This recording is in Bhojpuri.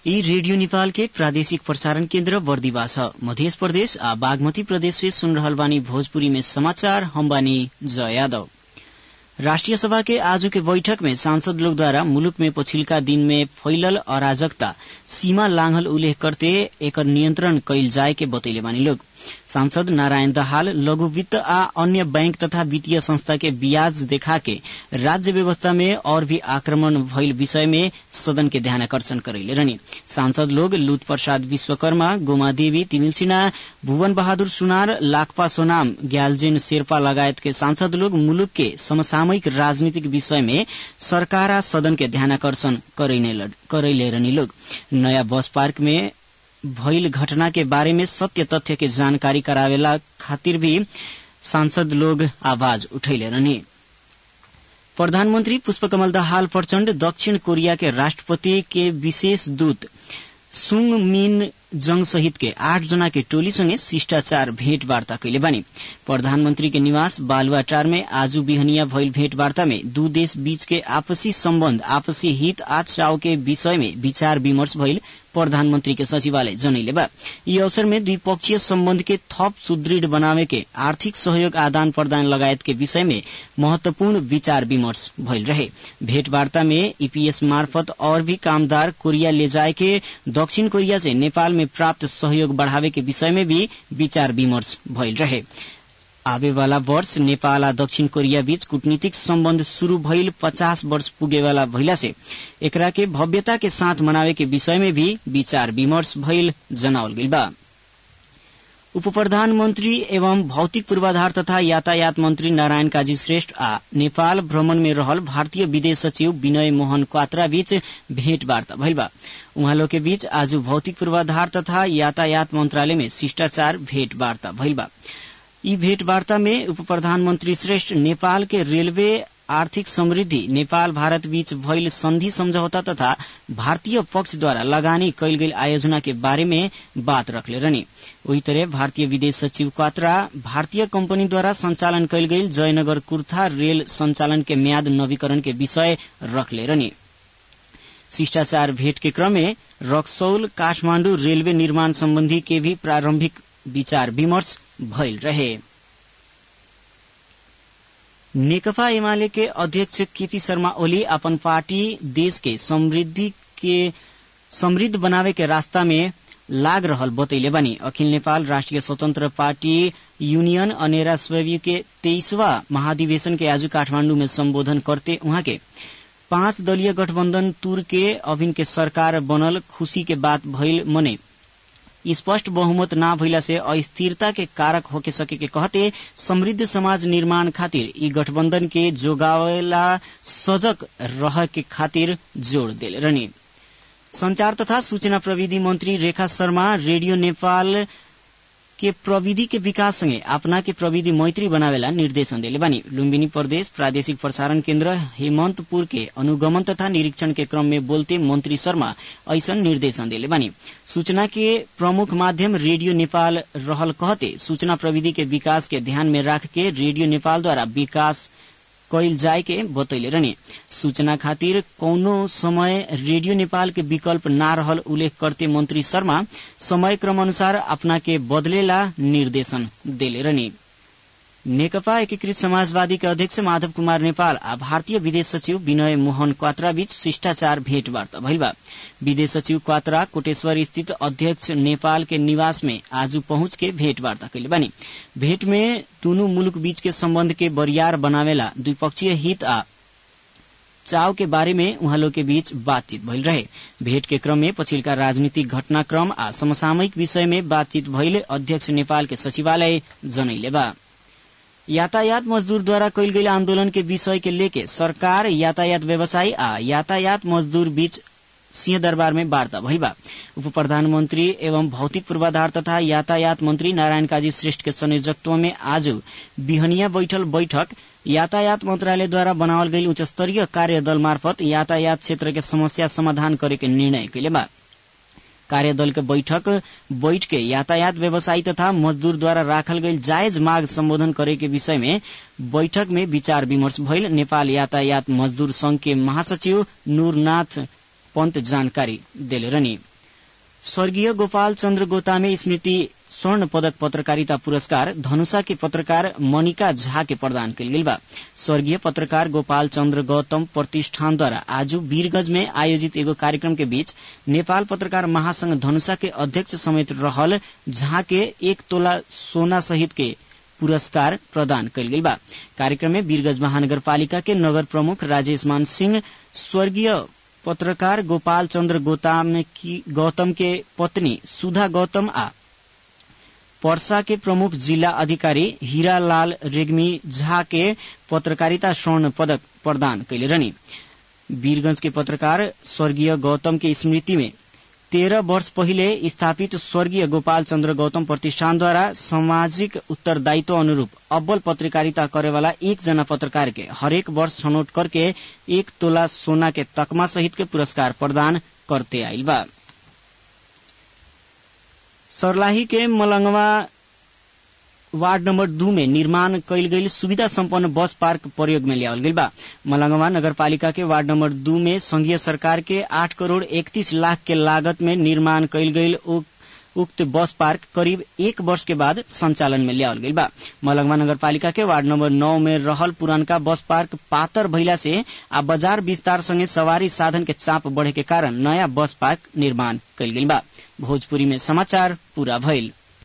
यी रेडियो नेपाल के प्रादेशिक प्रसारण केन्द्र बर्दिवा छ मध्य प्रदेश आ बागमती प्रदेश से सुन रहल बानी भोजपुरी में समाचार हम बानी जय यादव राष्ट्रिय सभा के आज के बैठक में सांसद लोग द्वारा मुलुक में पछिल्का दिन में फैलल अराजकता सीमा लांघल उल्लेख करते एकर नियन्त्रण कैल जाए के बतैले बानी लोग सांसद नारायण दहाल लघु वित्त आ अन्य बैंक तथा वित्तीय संस्था के ब्याज देखा के राज्य व्यवस्था में और भी आक्रमण भइल विषय में सदन के ध्यानकर्षण करैले रहनी सांसद लोग लुत प्रसाद विश्वकर्मा गोमा देवी तिमिल सिन्हा भुवन बहादुर सुनार लाकपा सोनाम ग्यालजेन शेर्पा लगायत के सांसद लोग मुलुक के समसामयिक राजनीतिक विषय में सरकार आ सदन के ध्यानकर्षण करैले रहनी लोग नयाँ बस पार्क में भइल घटना के बारे में सत्य तथ्य के जानकारी करावेला खातिर भी सांसद लोग आवाज उठैले रहनी प्रधानमन्त्री पुष्पकमल दाहाल प्रचण्ड दक्षिण कोरिया के राष्ट्रपति के विशेष दूत सुङ मिन जंग सहित के आठ जना के टोली संगे शिष्टाचार भेंटवार्ता कैले बानी प्रधानमंत्री के निवास बालुआटार में आजू बिहनिया भइल भेंटवार्ता में दू देश बीच के आपसी सम्बन्ध आपसी हित आ चाव के विषय में विचार विमर्श भइल प्रधानमंत्री के सचिवालय जनैले बा यी अवसर में द्विपक्षीय सम्बन्ध के थप सुदृढ़ बनावे के आर्थिक सहयोग आदान प्रदान लगायत के विषय में महत्वपूर्ण विचार विमर्श भइल रहे भेंटवार्ता में ईपीएस मार्फत और भी कामदार कोरिया ले जाए के दक्षिण कोरिया से नेपाल में प्राप्त सहयोग बढ़ावे के विषय में भी विचार विमर्श भइल रहे आवे वाला वर्ष नेपाल आ दक्षिण कोरिया बीच कूटनीतिक सम्बन्ध शुरू भइल पचास वर्ष पुगेवाला भइला से एकरा के भव्यता के साथ मनावे के विषय में भी विचार विमर्श भइल जनावल गइल बा उप प्रधानमन्त्री एवं भौतिक पूर्वाधार तथा यातायात मन्त्री नारायण काजी श्रेष्ठ आ नेपाल भ्रमण में रहल भारतीय विदेश सचिव विनय मोहन क्वात्रा बीच भेंटवार्ता भइल बा उहाँलो के बीच आज भौतिक पूर्वाधार तथा यातायात मन्त्रालय में शिष्टाचार भेंटवार्ता भइल बा यी भेंटवार्ता में उप प्रधानमन्त्री श्रेष्ठ नेपाल के रेलवे आर्थिक समृद्धि नेपाल भारत बीच भइल संधि सम्झौता तथा भारतीय पक्षद्वारा लगानी कैल गेल आयोजना के बारे में बात रखले रहने वही तरह भारतीय विदेश सचिव क्वात्रा भारतीय कंपनीद्वारा संचालन कैल गेल जयनगर कुर्था रेल संचालन के म्याद नवीकरण के विषय रखले रहने शिष्टाचार भेंट के क्रम में रक्सौल काठमाण्डु रेलवे निर्माण सम्बन्धी के भी प्रारम्भिक विचार विमर्श भइल रहे नेकपा एमाले के अध्यक्ष केपी शर्मा ओली अपन पार्टी देश के समृद्धि के समृद्ध बनावे के रास्ता में लाग रहल बतैले बानी अखिल नेपाल राष्ट्रिय स्वतन्त्र पार्टी यूनियन अनेरा स्वयं के तेईसवा महाधिवेशन के आज काठमांडू में संबोधन करते उहाँ के पांच दलीय गठबन्धन तुर के अभिन के सरकार बनल खुशी के बात भइल मने स्पष्ट बहुमत ना भइला से अस्थिरता के कारक होके सके के कहते समृद्ध समाज निर्माण खातिर यी गठबन्धन के जोगावेला सजग रह के खातिर जोड़ दिल रहने संचार तथा सूचना प्रविधि मंत्री रेखा शर्मा रेडियो नेपाल के प्रविधि के विकास सँगै अपना के प्रविधि मैत्री बनावेला निर्देशन दिले बानी लुम्बिनी प्रदेश प्रादेशिक प्रसारण केन्द्र हेमन्तपुर के अनुगमन तथा निरीक्षण के क्रम में बोलते मंत्री शर्मा ऐसन निर्देशन दिले बानी सूचना के प्रमुख माध्यम रेडियो नेपाल रहल कहते सूचना प्रविधि के विकास के ध्यान में राख के रेडियो नेपाल द्वारा विकास कैल जाए के बतैले रहने सूचना खातिर कौनो समय रेडियो नेपाल के विकल्प ना रहल उल्लेख करते मंत्री शर्मा समय क्रम अनुसार अपना के बदलेला निर्देशन देले रहने नेकपा एकीकृत समाजवादी के अध्यक्ष माधव कुमार नेपाल आ भारतीय विदेश सचिव विनय मोहन क्वात्रा बीच शिष्टाचार भेंटवार्ता भइल बा विदेश सचिव क्वात्रा कोटेश्वर स्थित अध्यक्ष नेपाल के निवास में आज पहुंच के भेंटवार्ता कैले बानी भेंट में दुनू मुलुक बीच के सम्बन्ध के बरियार बनावेला द्विपक्षीय हित आ चाव के बारे में उहाँलो के बीच बातचीत भइल रहे भेंट के क्रम में पछिल्का राजनीतिक घटनाक्रम आ समसामयिक विषय में बातचीत भइले अध्यक्ष नेपाल के सचिवालय जनैले बा यातायात मजदूरद्वारा कैल गेल आन्दोलन के विषय के लेके सरकार यातायात व्यवसायी आ यातायात मजदूर बीच सिंहदरबार में वार्ता भइल बा उप प्रधानमन्त्री एवं भौतिक पूर्वाधार तथा यातायात मन्त्री नारायण काजी श्रेष्ठ के संयोजकत्व में आज बिहनिया बैठल बैठक यातायात मन्त्रालयद्वारा बनावल गई उच्च स्तरीय कार्यदल मार्फत यातायात क्षेत्र के समस्या समाधान करे के निर्णय कैले बा कार्यदल के बैठक बैठ के यातायात व्यवसायी तथा मजदूर द्वारा राखल गई जायज माग सम्बोधन करे के विषय में बैठक में विचार विमर्श भइल नेपाल यातायात मजदूर संघ के महासचिव नूरनाथ पन्त जानकारी देले रहनी स्वर्गीय गोपाल चन्द्र गोतामे स्मृति स्वर्ण पदक पत्रकारिता पुरस्कार धनुषा के पत्रकार मनिका झा के प्रदान कल गेल बा स्वर्गीय पत्रकार गोपाल चन्द्र गौतम प्रतिष्ठानद्वारा आज वीरगंज में आयोजित एगो कार्यक्रम के बीच नेपाल पत्रकार महासंघ धनुषा के अध्यक्ष समेत रहल झा के एक तोला सोना सहित के पुरस्कार प्रदान कल गेल बा कार्यक्रम में वीरगंज महानगरपालिका के नगर प्रमुख राजेश मान सिंह स्वर्गीय पत्रकार गोपाल चन्द्र गौतम की गौतम के पत्नी सुधा गौतम आ पर्सा के प्रमुख जिला अधिकारी हीरालाल रेग्मी झा के पत्रकारिता स्वर्ण पदक प्रदान कैले रहनी वीरगंज के पत्रकार स्वर्गीय गौतम के स्मृति में तेरह वर्ष पहिले स्थापित स्वर्गीय गोपाल चन्द्र गौतम प्रतिष्ठानद्वारा सामाजिक उत्तरदायित्व अनुरूप अव्वल पत्रकारिता करेवाला एक जना पत्रकार के हरेक वर्ष छनौट करके एक तोला सोना के तकमा सहित के पुरस्कार प्रदान करते आइल बा सर्लाही के मलंगवा वार्ड नंबर दू में निर्माण कैल गई सुविधा संपन्न बस पार्क प्रयोग में लियावल गई बा मलंगवा नगरपालिका के वार्ड नंबर दू में संघीय सरकार के आठ करोड़ इकतीस लाख के लागत में निर्माण कैल गई उक्त बस पार्क करीब एक वर्ष के बाद संचालन में लियावल गई बा मलंगवा नगरपालिका के वार्ड नंबर नौ में रहल पुरानका बस पार्क पातर भइला से आ बाजार विस्तार संगे सवारी साधन के चाप बढ़े के कारण नया बस पार्क निर्माण कैल गई बा भोजपुरी में समाचार पूरा भइल